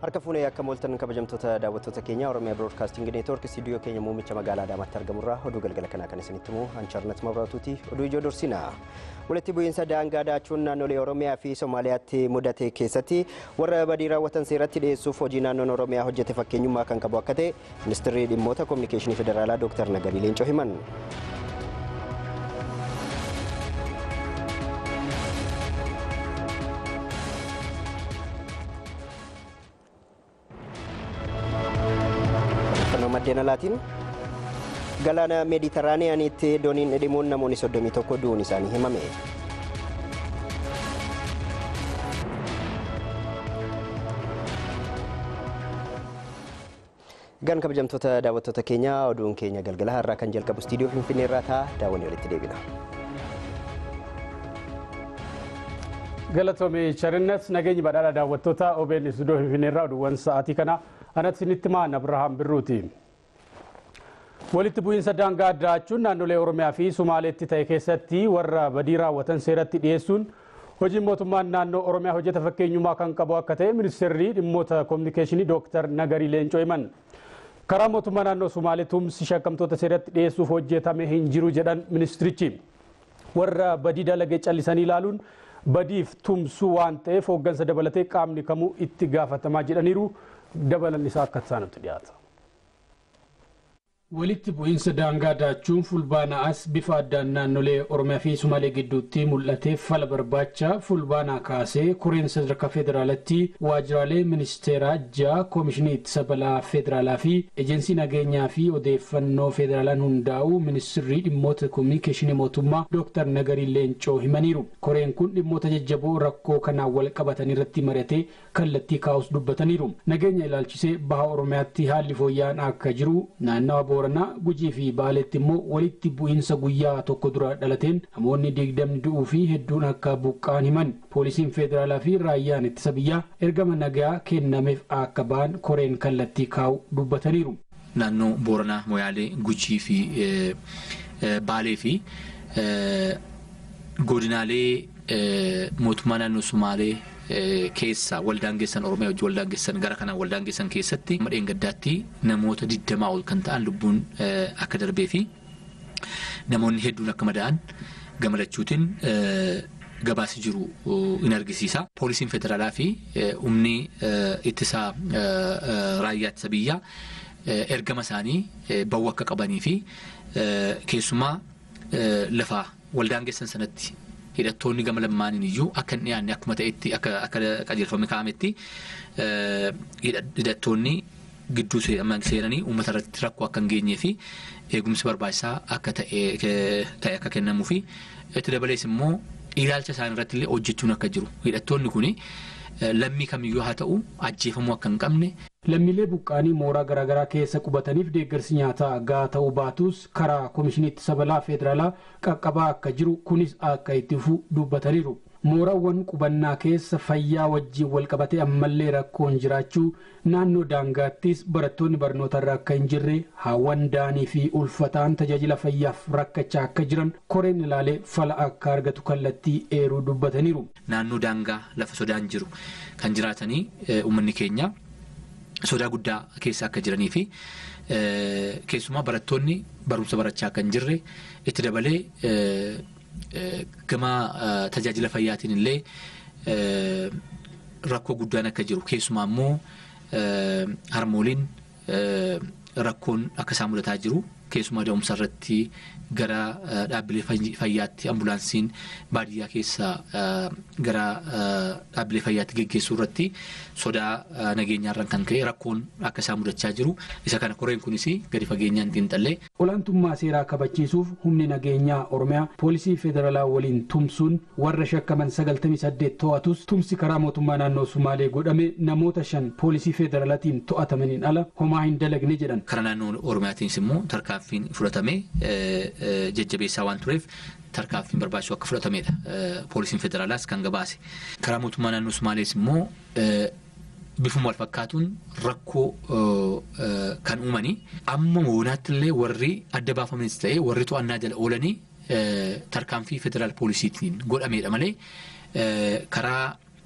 Harka fuunee akka mooltan kabajamtoota daawwattoota keenya Oromiyaa Biroodkaastingi Neetwoork istiidiyoo keenya muummicha magaalaa Adaamaatti argamurraa oduu galgala kanaa kan isinitti himu Anchaarnat Mabraatuuti oduu ijoo dursina. Walitti bu'iinsa daangaa daachuun naannolee Oromiyaa fi Somaaliyaatti mudate keessatti warra badii raawwatan seeratti dhiyeessuuf hojii naannoon Oromiyaa hojjete fakkeenyummaa kan qabu akka ta'e ministeerri dhimmoota kominikeeshinii federaalaa Dr. Nagarii Leencoo himan. maddeen alaatiin galaana meeditiraaniyaaniitti dooniin dhidhimuun namoonni 31 du'uun isaanii himame. Gan kabajamtoota daawwattoota keenyaa oduun keenya galgala har'aa kan jalqabu istiidiyoo Finfinnee irraa ta'a daawwannee walitti deebina. Galatoomii Charinnat nageenyi badhaadha daawwattoota OBN istiidiyoo Finfinnee irraa oduuwwan sa'aatii kana anatti isinitti maan Abrahaam Birruuti. Walitti bu'iinsa daangaa daachuun naannolee Oromiyaa fi Sumaaleetti ta'e keessatti warra badii raawwatan seeratti dhiyeessuun hojiin mootummaan naannoo Oromiyaa hojjeta fakkeenyummaa kan qabu akka ta'e ministeerri dhimmoota kominikeeshinii Dooktar Nagarii Leencoo himan. Karaa mootummaa naannoo Sumaalee tumsi shakkamtoota seeratti dhiyeessuuf hojjetame hin jiru jedhan ministirichi. Warra badii dalagee callisanii ilaaluun badiif tumsuu waan ta'eef hooggansa dabalatee qaamni kamuu itti gaafatamaa jedhaniiru dabalan isaa akka isaanutti dhiyaata. Walitti bu'iinsa daangaa daachuun fulbaana'as bifa addaan naannolee Oromiyaa fi Sumaalee gidduutti mul'atee fala barbaacha fulbaanaa kaasee koreen sadarkaa federaalatti waajjiraalee ministeeraa ja'a koomishinii ittisa balaa federaalaa fi ejensii nageenyaa fi odeeffannoo federaalaan hundaa'u ministirrii dhimmoota kominikeeshinii mootummaa Dr. Nagarii Leencoo himaniiru. Koreen kun dhimmoota jajjaboo rakkoo kanaan wal qabatan irratti mari'atee kallattii kaa'us dubbataniiru. Nageenya ilaalchisee baha Oromiyaatti haalli fooyya'aan akka jiru naannawa booranaa gujii fi baaleetti immoo walitti bu'iinsa guyyaa tokko dura dhalateen namoonni digdamni du'uu fi hedduun akka buqqaan himan poolisiin federaalaa fi raayyaan ittisa biyyaa ergama nagaa kennameef akka ba'an koreen kallattii kaa'u dubbataniiru. Naannoo Booranaa, Moyaalee, Gujii fi Baalee fi godinaalee mootummaa naannoo Sumaalee keessa waldaangeessan Oromiyaa wajjin waldaangeessan gara kanaan waldaangeessan keessatti madheen gaddaatti namoota digdamaa ol kan ta'an lubbuun akka darbee fi namoonni hedduun akka madaa'an gamadachuutiin gabaasi jiru in argisiisa. Poolisiin federaalaa fi humni ittisaa raayyaa ittisa biyyaa ergama isaanii ba'uu akka qabanii fi keessumaa lafa waldaangeessan sanatti hidhattoonni gama lamaaniin iyyuu akka hin dhiyaanne akkuma ta'etti akka qajeelfame kaa'ametti hidhattoonni gidduu seenanii uummata irratti rakkoo akka hin geenyee fi eegumsi barbaachisaa akka ta'e akka kennamuu fi itti dabalees immoo ilaalcha isaanii irratti illee hojjechuun akka jiru hidhattoonni kuni lammii kamiyyuu haa ta'u ajjeefamuu akka hin qabne. Lammiilee buqqaanii mooraa garaagaraa keessa qubataniif deeggarsi nyaataa gahaa ta'uu baatus karaa koomishinii ittisa balaa federaalaa qaqqabaa akka jiru kunis akka itti fufu dubbataniiru. Mooraawwan qubannaa keessa fayyaa wajjin wal qabatee ammallee rakkoon jiraachuu naannoo daangaattis barattoonni barnootarra akka hin jirre haawwan daanii fi ulfataan tajaajila fayyaaf rakkachaa akka jiran koreen ilaalee fala akka argatu kallattii eeruu dubbataniiru. Naannoo daangaa lafa sodaan jiru kan jiraatanii uummanni keenya. sodaa guddaa keessa akka jiranii fi keessumaa barattoonni barumsa barachaa akka hin jirre itti dabalee gama tajaajila fayyaatiin illee rakkoo guddaan akka jiru keessumaa immoo harmooliin rakkoon akka isaan mudataa jiru keessumaa da'umsa irratti gara dhaabbilee fayyaatti ambulaansiin baadiyyaa keessa gara dhaabbilee fayyaatti geggeessuu irratti sodaa nageenyaarraan kan ka'e rakkoon akka isaan mudachaa jiru isa kana koreen kunis gadi fageenyaan xiinxallee. Olaantummaa seeraa kabachiisuuf humni nageenyaa Oromiyaa poolisii federaalaa waliin tumsuun warra shakkaman sagaltamii saddeet to'atus tumsi karaa mootummaa naannoo Sumaalee godhame namoota shan poolisii federaalaatiin to'atamaniin ala homaa hin dalagne jedhan. Karaa naannoo Oromiyaatiinis immoo tarkaanfiin fudhatame jajjabeessaa waan tureef tarkaanfiin barbaachisu akka fudhatamedha. Poolisiin federaalaas kan gabaase. Karaa mootummaa naannoo Sumaalees immoo bifuma wal fakkaatuun rakkoo kan uumanii amma moonaatti illee warri adda baafamanis ta'e warri to'annaa jala oolanii tarkaanfii federaal poolisiitiin godhamedha malee karaa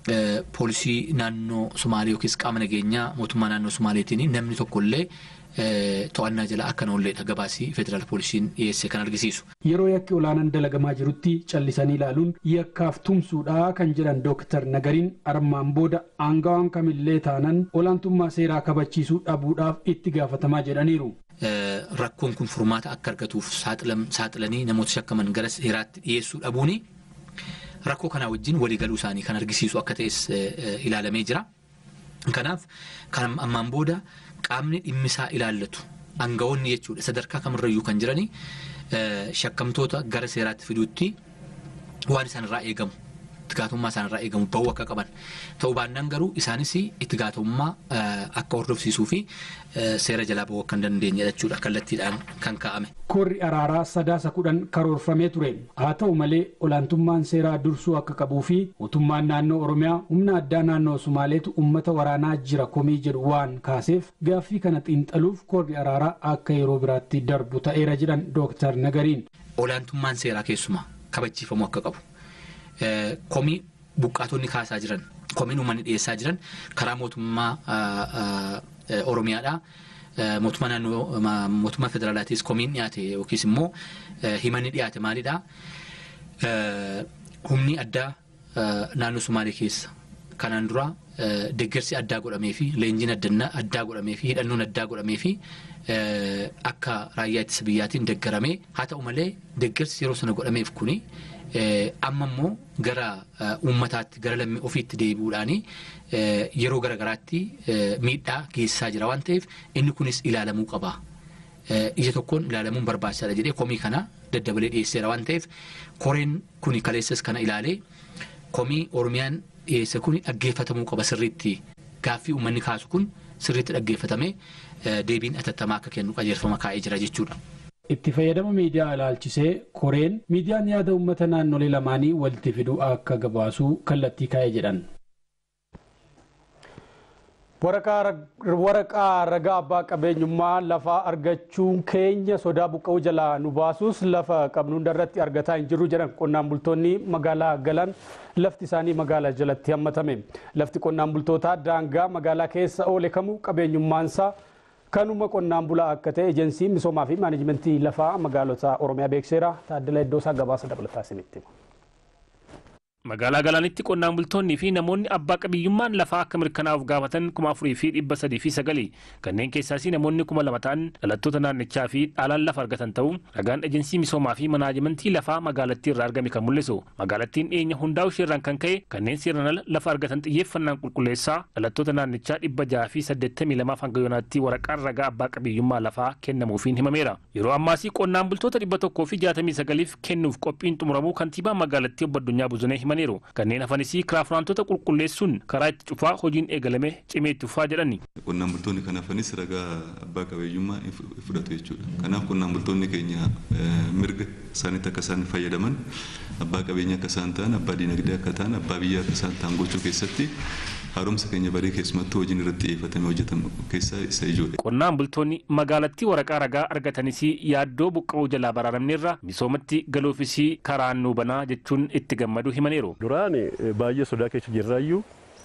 poolisii naannoo Sumaalee yookiis qaama nageenyaa mootummaa naannoo Sumaaleetiin namni tokkollee to'annaa jala akka oolleedha gabaasii federaal poolisiin dhiyeesse kan argisiisu. Yeroo yakki olaanaan dalagamaa jirutti callisanii ilaaluun yakkaaf tumsuudha kan jedhan Dooktar Nagariin armaan booda aangawaan kamillee taanan olaantummaa seeraa kabachiisuu dhabuudhaaf itti gaafatamaa jedhaniiru. Rakkoon kun furmaata akka argatuuf saaxilanii namoota shakkaman gara seeraatti dhiyeessuu dhabuuni rakkoo kanaa wajjin waliigaluu isaanii kan argisiisu akka ta'es ilaalamee jira. Kanaaf kan ammaan booda qaamni dhimmisaa ilaallatu aangawoonni jechuudha sadarkaa kamirrayyuu kan jirani shakkamtoota gara seeraatti fiduutti waan isaanirraa eegamu itti gaafatamummaa isaanirraa eegamu bahuu akka qaban ta'uu baannaan garuu isaanis itti gaafatamummaa akka hordofsiisuu fi seera jalaa bahuu akka hin dandeenye jechuudha kallattiidhaan kan kaa'ame. Korri araaraa sadaasa kudhan karoorfamee ture haa ta'u malee olaantummaan seeraa dursuu akka qabuu fi mootummaan naannoo oromiyaa humna addaa naannoo sumaaleetu ummata waraanaa jira komii jedhu waan kaaseef gaaffii kana xiinxaluuf korri araaraa akka yeroo biraatti darbu ta'eera jedhan dooktar Nagariin. Olaantummaan seeraa keessumaa kabachiifamuu akka qabu. Komii buqqaatonni kaasaa jiran komiin uummanni dhiyeessaa jiran karaa mootummaa oromiyaadhaa. mootummaa naannoo mootummaa federaalaatis komiin dhiyaate yookiis immoo himanni dhiyaate maalidhaa humni addaa naannoo Sumaalee keessa kanaan dura deeggarsi addaa godhamee fi leenjiin addaa godhamee fi hidhannoon addaa godhamee fi akka raayyaa ittisa biyyaatiin deeggaramee haa ta'u malee deeggarsi yeroo sana godhameef kuni amma immoo gara uummataatti gara lammii ofiitti deebi'uudhaanii yeroo garagaraatti miidhaa geessisaa jira waan ta'eef inni kunis ilaalamuu qaba. Ija tokkoon ilaalamuun barbaachisaadha jedhee komii kana daddabalee dhiyeesseera waan ta'eef koreen kuni kaleessas kana ilaalee komii Oromiyaan dhiyeesse kuni dhaggeeffatamuu qaba sirriitti gaaffii uummanni kaasu kun sirriitti dhaggeeffatamee deebiin atattamaa akka kennu qajeelfama kaa'ee jira jechuudha. Itti fayyadama miidiyaa ilaalchisee koreen miidiyaan yaada uummata naannolee lamaanii walitti fiduu akka gabaasuu kallattii kaa'ee jedhan. waraqaa ragaa abbaa qabeenyummaa lafaa argachuun keenya sodaa buqqa'uu jalaa nu baasus lafa qabnu hundarratti argataa hin jirru jedhan qonnaan bultoonni magaalaa galan lafti isaanii magaalaa jalatti hammatame lafti qonnaan bultootaa daangaa magaalaa keessa oole kamuu qabeenyummaansaa kanuma qonnaan bulaa akka ta'e ejensii misoomaa fi maanajimentii lafaa magaalota oromiyaa beekseera taaddala iddoo isaa gabaasa dabalataa isinitti hima. Magaalaa Galaanitti qonnaan bultoonnii fi namoonni abbaa qabiyyummaan lafaa akka mirkanaa'uuf gaafatan kuma afurii fi dhibba sadii fi sagali kanneen keessaas namoonni kuma lama ta'an dhalattoota naannichaa fi dhaalaan lafa argatan ta'uu ragaan ejensii misoomaa fi manaajimentii lafaa magaalattii irraa argame kan mul'isu magaalattiin dhiyeenya hundaa'u isheerraan kan ka'e kanneen seeraan ala lafa argatan xiyyeeffannaan qulqulleessaa dhalattoota naannichaa dhibba jaha fi saddeettamii lamaaf hanga yoonaatti waraqaan ragaa abbaa qabiyyummaa lafaa kennamuufiin himameera yeroo ammaasii qonnaan bultoota dhibba tokkoo fi jaatamii sagaliif kennuuf qophiin xumuramuu kantiibaa magaalattii obbo Addunyaa Buzunee himaniiru kanneen hafanisii kiraafuraantota qulqulleessuun karaa itti cufaa hojiin eegalame cimee itti fufaa jedhani. Qonnaan bultoonni kan hafanis ragaa abbaa qabiyyummaa fudhatu jechuudha. Kanaaf qonnaan bultoonni keenya mirga isaaniitti akka isaan fayyadaman abbaa qabeenya akka isaan ta'an abbaa dinagdee akka ta'an abbaa biyyaa akka isaan ta'an gochuu keessatti haaromsa keenya barii keessumattuu hojiin irratti xiyyeeffatamee hojjetamu keessaa isa ijoodha. Qonnaan bultoonni magaalattii waraqaa ragaa argatanis yaaddoo buqqa'uu jalaa baraaramneerra misoomatti galuufis karaan nuu banaa jechuun itti gammadu himaniiru. Duraan baay'ee sodaa keessa jirraayyuu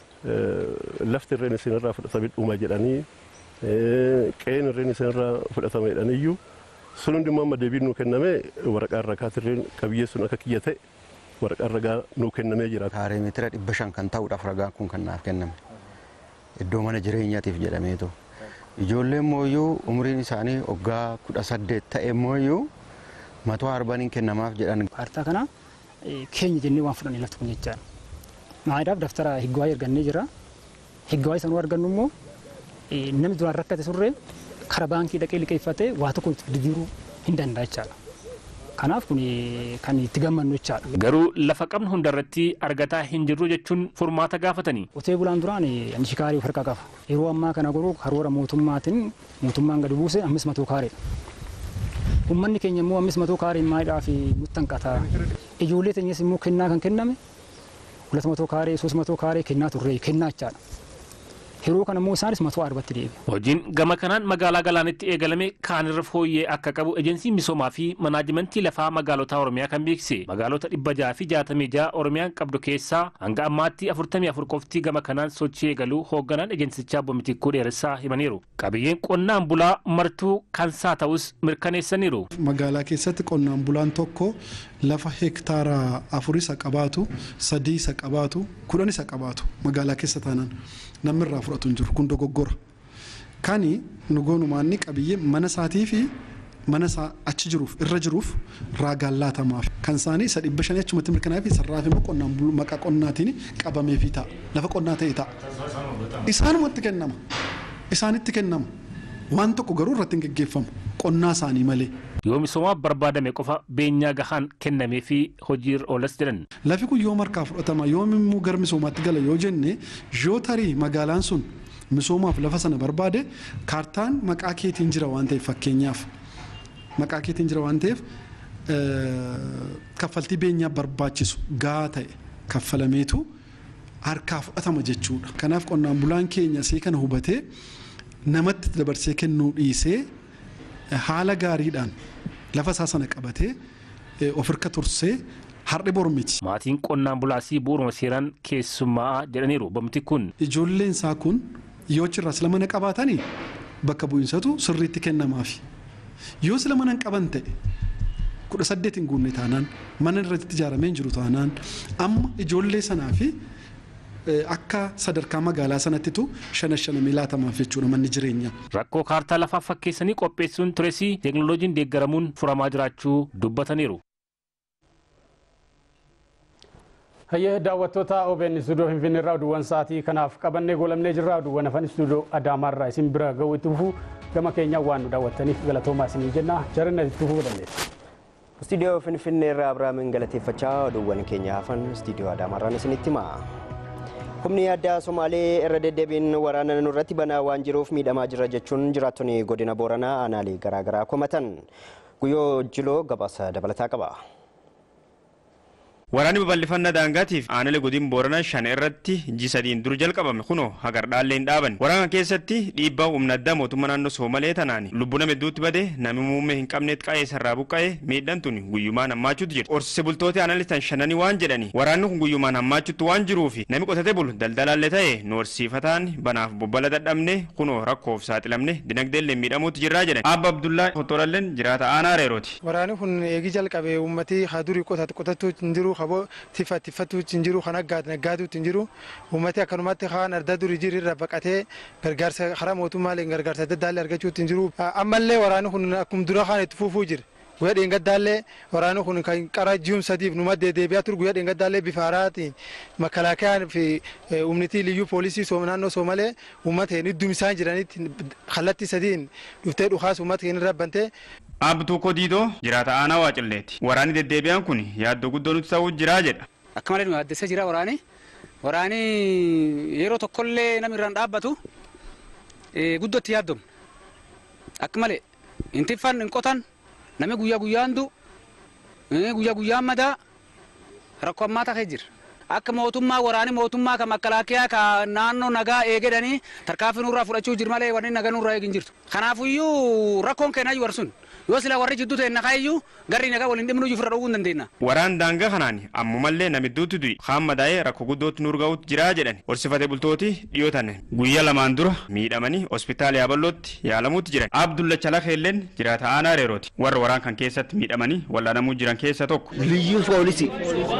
lafti irreen isinirraa fudhatame dhuma jedhanii qe'een irreen isinirraa fudhatame jedhaniyyuu sun hundummaa amma deebiin nuu kenname waraqaa ragaatirreen qabiyyee sun akka kiyya ta'e waraqaan ragaa nuu kennamee jira. Kaaree meetira dhibba shan kan ta'uudhaaf ragaan kun kan naaf kenname. Iddoo mana jireenyaatiif jedhameetu. Ijoolleen mooyyuu umriin isaanii waggaa kudha saddeet ta'e mooyyuu matoo arbaniin kennamaaf jedhan. Kaartaa kana keenya jennee waan fudhannee lafti kun jechaadha. Maayidhaaf daftara higgawaayii argannee jira. Higgawaayii sanuu argannu immoo namni duraan rakkate surree kara baankii dhaqee liqeeffatee waa tokko itti jijjiiruu hin danda'a jechaadha. Kanaaf kun kan itti gammannu jechaadha. Garuu lafa qabnu hundarratti argataa hin jirru jechuun furmaata gaafatanii. Qotee bulaan duraan shikaarii of harkaa qaba. Yeroo ammaa kana garuu karoora mootummaatiin mootummaan gadi buuse ammis matuu kaareedha. Uummanni keenya immoo ammis matuu kaarii maayidhaa fi muttanqataa. Ijoollee teenyas immoo kennaa kan kenname hulat matoo kaaree ሶስት መቶ ካሬ kennaa turre kennaa jechaadha. yeroo kana immoo isaanis matuu arbatti deebi'e. Hojiin gama kanaan magaalaa galaanitti eegalame kaanirra fooyyee akka qabu ejensiin misoomaa fi manaajimentii lafaa magaalotaa Oromiyaa kan beeksise. Magaalota dhibba jaha fi jaatamii jaha Oromiyaan qabdu keessaa hanga ammaatti afurtamii afur qofti gama kanaan sochii eegaluu hoogganaan ejensichaa Boomitikkuu dheeressaa himaniiru. Qabiyyeen qonnaan bulaa martuu kansaa ta'us mirkaneessaniiru. Magaalaa keessatti qonnaan bulaan tokko lafa hektaara afur isa qabaatu sadii isa qabaatu kudhan isa qabaatu magaalaa keessa taanaan namni irraa fudhatu hin jiru kun dogoggora. Kani nu goonumaanni qabiyyee mana isaatii fi mana isaa achi jiruuf irra jiruuf raagaan laatamaaf kan isaanii isa dhibba shanii achumatti mirkanaa'ee fi sarraaf immoo qonnaan buluu maqaa qonnaatiin qabameefii ta'a lafa qonnaa ta'e ta'a. Isaanumatti kennama isaanitti kennama waan tokko garuu irratti hin geggeeffamu qonnaa isaanii malee. Yoo misoomaaf barbaadame qofa beenyaa gahaan kennamee fi hojiirra oolas jedhan. Lafi kun yoo markaa fudhatama yoo immoo gara misoomaatti gala yoo jenne yoo tarii magaalaan sun misoomaaf lafa sana barbaade kaartaan maqaa keetiin jira waan ta'eef fakkeenyaaf maqaa keetiin jira waan ta'eef kaffaltii beenyaa barbaachisu gahaa ta'e kaffalameetu harkaa fudhatama jechuudha. Kanaaf qonnaan bulaan keenya see kana hubatee namatti dabarsee kennuu dhiisee haala gaariidhaan lafa isaa sana qabatee ofirka tursee har'i bormiti. Maatiin qonnaan bulaasii bu'uuruma seeraan keessummaa jedhaniiru bomti kun. Ijoolleen isaa kun yoo achirraa sila mana qabaatanii bakka bu'insatu sirriitti kennamaafi. Yoo sila mana hin qaban ta'e kudha saddeet hin guunne taanaan mana irratti ijaaramee hin jiru taanaan amma ijoollee sanaa fi akka sadarkaa magaalaa sanattitu shana shanamii laatamaaf jechuudha manni jireenyaa. Rakkoo kaartaa lafaa fakkeessanii qopheessuun turesii teeknooloojiin deeggaramuun furamaa jiraachuu dubbataniiru. Hayyee daawwattoota OBN istuudiyoo Finfinnee irraa oduuwwan sa'aatii kanaaf qabannee goolabnee jirra. Oduuwwan hafan istuudiyoo Adaamaarraa isin bira ga'uu itti fufu gama keenyaa waan nu daawwattaniif galatoomaa isinii jenna. Jarina itti fufuu dandeessu. Istuudiyoo Finfinnee irraa Abiraamin galateeffachaa oduuwwan keenya hafan istuudiyoo Adaamaarraan isinitti hima. Humni addaa Somaalee irra deddeebiin waraana nurratti banaa waan jiruuf miidhamaa jira jechuun jiraattonni godina Booranaa aanaalee garaagaraa komatan. Guyyoo Jiloo gabaasa dabalataa qaba. Waraanni babal'ifannaa daangaatiif aanalee godina booranaa shan irratti ji sadiin dur jalqabame kunoo hagar dhaallee hin dhaaban. Waraana keessatti dhiibbaa humna addaa mootummaa naannoo Soomalee tanaan lubbuu nama hedduutti bade namni muummee hin qabneet qa'ee sarraa buqqa'ee miidhaan tun guyyumaan hammaachuutu jira. Horsiise bultooti aanalee tan shananii waan jedhani waraanni kun guyyumaan hammaachuutti waan jiruufi namni qotatee bulu daldalaallee ta'e nu horsiifataan banaaf bobbala dadhabne kunoo rakkoof saaxilamne dinagdeellee miidhamuutti jirraa jedhan. Abba Abdullaa Hottoolalleen jiraata aanaa reerooti. Waraanni kun eegi jalqabee uummatii hadurii qotattu hin jiru kaboo tifa tifatu hin jiru kan naggaatu hin jiru uummati akkanumatti kaan arda durii jiru irra baqatee gargaarsa karaa mootummaalee gargaarsa adda addaallee argachuu hin jiru ammallee waraanni kun akkuma dura kaan itti fufuu jira. Guyyaa dheengaddaallee waraanni kun kan qara ji'um sadiif numa deebi'aa turu guyyaa dheengaddaallee bifa haaraatiin makalaakayaan fi humnitii liyyuu poolisii naannoo Soomalee uummata hin iddum isaan jiranitti kallattii sadiin dhuftee dhukaas uummata hin rabbantee Abtuu Kodiidoo jiraata aanaa Waacilleeti. Waraanni deddeebi'aan kun yaaddoo guddoo nutti ta'uu jiraa jedha. Akka malee nu yaaddessa jira waraani. Waraani yeroo tokkollee namni irraan dhaabbatu guddootti yaaddomu. Akka malee hin tiffan hin qotan namni guyyaa guyyaan du guyyaa guyyaan madaa rakkoo ammaa ta'ee jira. Akka mootummaa waraanii mootummaa kan makalaakiyaa kan naannoo nagaa eegedhanii tarkaanfii nurraa fudhachuu jiru malee wanni nagaa nurraa eegin jirtu. Kanaafuyyuu rakkoon keenyaa jiru sun yoo sila warri jidduu ta'e naqaayyuu garri nagaa waliin dhimnu iyyuu fira dhowwuu hin dandeenya. Waraan daangaa kanaan ammumallee namidduutti du'i kaan madaa'ee rakkoo guddootti nu urgaa'utti jiraa jedhan horsifatee bultooti dhiyootan guyyaa lamaan dura miidhamanii hospitaala yaaballootti yaalamuutti jiran Abdulla Chalakeelleen jiraata aanaa reerooti warra waraan kan keessatti miidhamanii wallaanamuu jiran keessa tokko. Liyyuu poolisii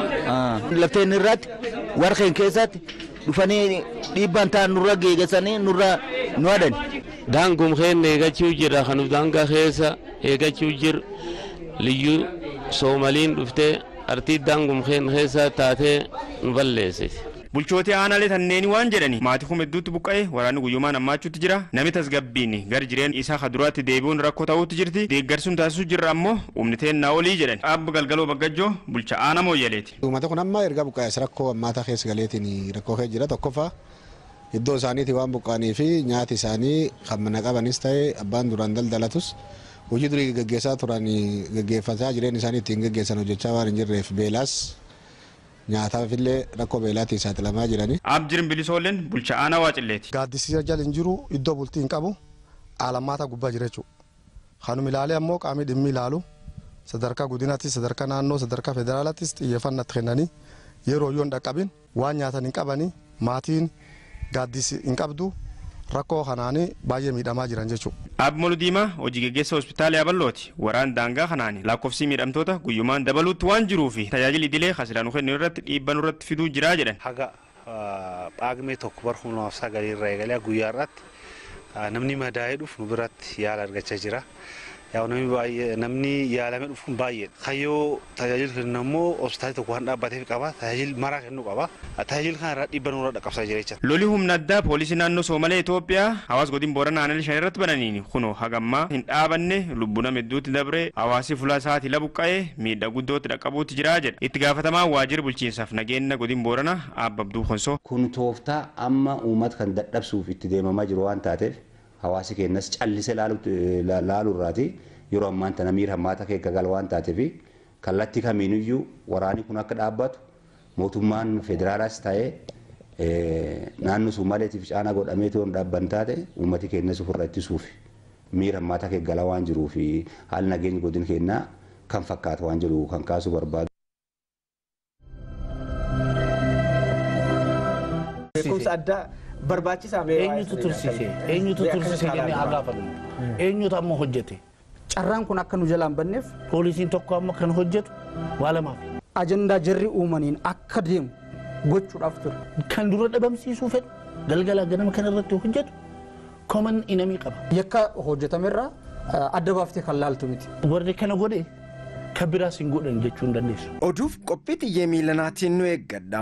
lafteen irratti warqeen keessatti dhufanii dhiibbaan ta'an nurra geegasanii nurra nu hadan. Daangum keen eegachuu jira kan daangaa keessa eegachuu jiru liyyuu soomaliin dhuftee artii daangum keen keessa taatee nu balleessiti. Bulchootii aanaalee tanneeni waan jedhani maatii kuma hedduutti buqqa'e waraanni guyyumaan hammaachuutti jira namni tasgabbiin gar jireen isaa kaduraatti deebi'uun rakkoo ta'uutti jirti deeggarsuun taasisuu jirra ammoo humniteen naa olii jedhan abba galgaloo baggajjoo bulcha aana mooyyaleeti. Uummata kun amma erga buqqa'es rakkoo ammaataa keessa galeetiin rakkoo kee jira tokkoffaa iddoo isaaniiti waan buqqa'anii fi nyaati isaanii kan mana qabanis ta'e abbaan duraan daldalatus hojii durii gaggeessaa turan gaggeeffataa jireen isaanii ittiin gaggeessan hojjechaa waan hin jirreef beelaas nyaataafillee rakkoo beelaatiin saaxilamaa jirani. Abjirin bilisoolleen bulchaa aanaa Waacilleeti. Gaaddisiisa jala hin jiru iddoo bultii hin qabu aalammaata gubbaa jira jechuudha. Kanuma ilaalee ammoo qaamni dhimmi ilaalu sadarkaa godinaattis sadarkaa naannoo sadarkaa federaalaattis xiyyeeffannatti kennanii yeroo yoo hin dhaqqabin waan nyaatan hin qabanii maatiin gaaddisi hin qabdu rakkoo kanaanii baay'ee miidhamaa jiran jechuudha. Abmalu Diimaa hojii geggeessa hospitaala Yaballooti. Waraan daangaa kanaani lakkoofsi miidhamtoota guyyumaan dabaluutti waan jiruu fi tajaajilli idilee hasilaan kennu irratti dhiibbaa irratti fiduu jiraa jedhan. Haga phaagmee tokko bara kuma lamaaf sagalii irraa eegalee guyyaa irratti namni madaa'ee dhufu nu biratti yaala argachaa jira. Yaa namni baay'ee namni yaalamee dhufuun baay'eedha. Kayyoo tajaajila kennu immoo hospitaalli tokko waan dhaabbateef qaba. Tajaajila maraa kennuu qaba. Tajaajila kana irraa dhiibbaa nurra dhaqqabsaa jira jechuudha. Loli humna addaa poolisii naannoo Soomalee Itoophiyaa hawaasa godina Booranaa Aanaa shan irratti bananiin kunoo hagammaa hin dhaabanne lubbuu nama hedduutti dabree hawaasi fuula isaatii labuqqa'ee miidhaa guddootti dhaqqabuutti jira jedha. Itti gaafatamaa waajjira bulchiinsaaf nageenya godina Booranaa Abba Abduu Konsoo. Kun tooftaa amma uummata kan dadhabsuuf itti deemamaa jiru waan taateef hawaasi keenyas callisee laaluu irraati yeroo ammaan tana miira hammaata keessa gal waan taateef kallattii kamiiniyyuu waraanni kun akka dhaabbatu mootummaan federaalaas ta'ee naannoo Sumaaleetiif caana godhamee toon dhaabban taate uummati keenyas ofirra ittisuuf miira hammaata keessa gala waan jiruuf haalli nageenya godina keenyaa kan fakkaatu waan jiru kan kaasuu barbaadu. Beekumsa addaa barbaachisaa mee eenyutu tursiise eenyutu tursiise jennee haa gaafannu eenyutu amma hojjete carraan kun akka nu jalaan banneef poolisiin tokko amma kan hojjetu waa lamaaf ajandaa jarri uumaniin akka deemu gochuudhaaf ture. kan dura dhabamsiisuu fedhu galgala ganama kana irratti hojjetu koman inamii qaba. Yakka hojjetamerraa adda baaftee kan laaltu miti. Warri kana godhe kan biraas hin godhan jechuu hin dandeessu. Oduuf qophii xiyyee miilanaatiin nu eeggadha.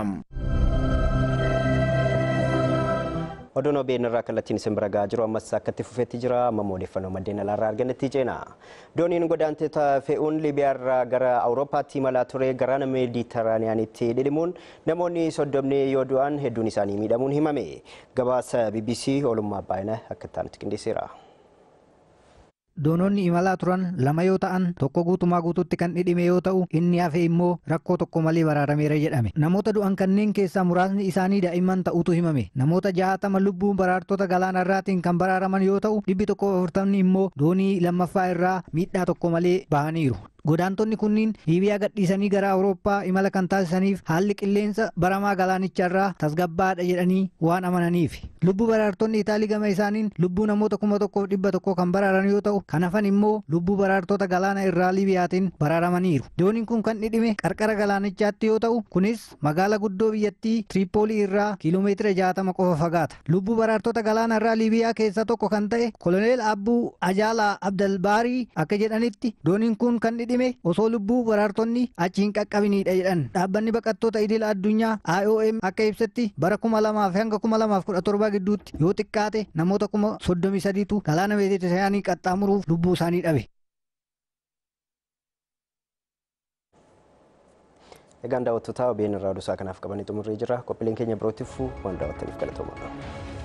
Oduun OBN irraa kallattiin isin bira gahaa jiru ammas akkatti fufeetti jira amma odeeffannoo maddeen alaarraa argannetti ceena. Dooniin godaantota fe'uun Libiyaa irraa gara Awurooppaatti imalaa ture gara Meeditiraaniyaanitti dhidhimuun namoonni soddomni yoo du'an hedduun isaanii miidhamuun himame. Gabaasa BBC oolummaa baay'ina akka ta'anitti qindeesseera. Doononni imalaa turan lama yoo ta'an tokko guutumaa guutuutti kan dhidhime yoo ta'u inni hafe immoo rakkoo tokko malee baraarameera jedhame. Namoota du'an kanneen keessaa muraasni isaanii daa'imman ta'utu himame. Namoota jahatama lubbuu baraartota galaana irraatiin kan baraaraman yoo ta'u dhibbi tokko afurtamni immoo doonii lammaffaa irraa miidhaa tokko malee bahaniiru. Godaantonni kunniin Liibiyaa gadhiisanii gara Awurooppaa imala kan taasisaniif haalli qilleensa baramaa galaanicharraa tasgabbaadha jedhanii waan amananiif. Lubbuu baraartonni Itaalii gama isaaniin lubbuu namoota kuma tokkoof dhibba tokko kan baraaran yoo ta'u kan hafan immoo lubbuu baraartota galaana irraa Liibiyaatiin baraaramaniiru. Dooniin kun kan dhidhime qarqara galaanichaatti yoo ta'u kunis magaala guddoo biyyattii Tiriipoolii irraa kiiloomeetira jaatama qofa fagaata. Lubbuu baraartota galaana irraa Liibiyaa keessaa tokko kan ta'e Koloneel Abbuu Ajaalaa Abdalbaarii akka jedhanitti dooniin kun kan dhidhime osoo lubbuu baraartonni achi hin qaqqabiniidha jedhan dhaabbanni baqattoota idila addunyaa IOM akka ibsetti bara kuma lamaaf hanga kuma lamaaf kudha torba gidduutti yoo xiqqaate namoota kuma soddomii sadiitu galaana meeditiraaniyaanii qaxxaamuruuf lubbuu isaanii dhabe. Egaan daawwattoota OBN irraa oduu kanaaf qabanii xumurree jira. Qophiileen keenya birootiif waan daawwattaniif galatoomaa.